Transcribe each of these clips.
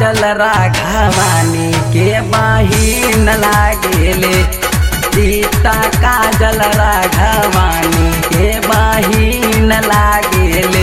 काजल राघवानी के बहिन लागेले सीता काजल राघवानी के बहिन लागेले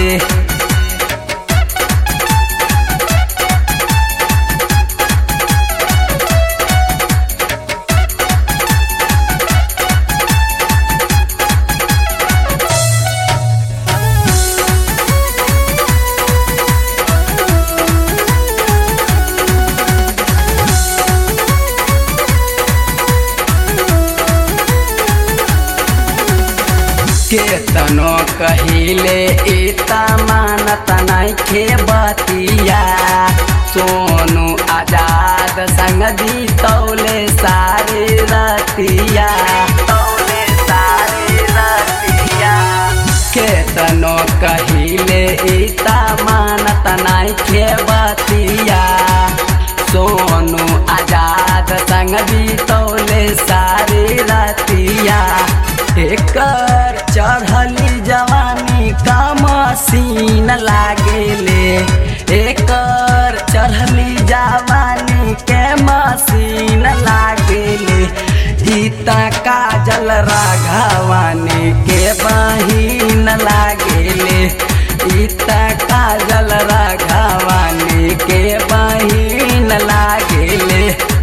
केतनो कहिले इता मानत नैखे बतिया सोनू आजाद संग तौले सारे रतिया तौले सारे रतिया केतनो कहिले इता मानत नैखे बतिया सोनू आजाद संग तौले सारे रतिया एकर चढ़ली जवानी का मसीन लागेले एकर चढ़ली जवानी के मसीन लागेले गीता काजल राघवानी के बहिन लागेले गीता काजल राघवानी के बहिन लागेले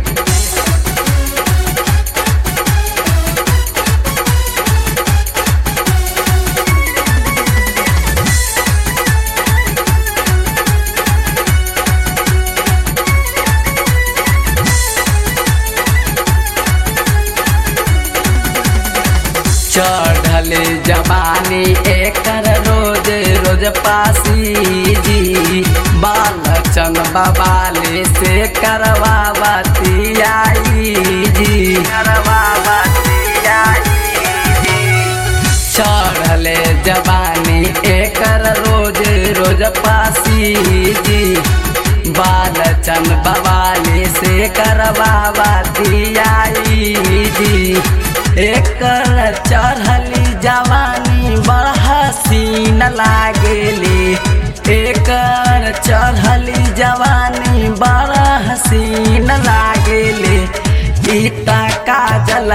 चढ़ल जवानी एकर रोज रोज पासी जी बालचंद बबाले से करवावती आई जी करवावती आई जी चढ़ल जवानी एकर रोज रोज पासी जी बालचंद बवाले से करवावती आई जी एकर चढ़ली जवानी बड़ हसीन लागेली एकर चढ़ली जवानी बड़ हसीन लागेली गीता काजल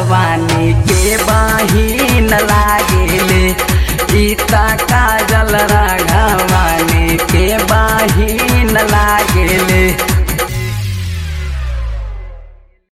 राघवानी के बहिन लागेले गीता काजल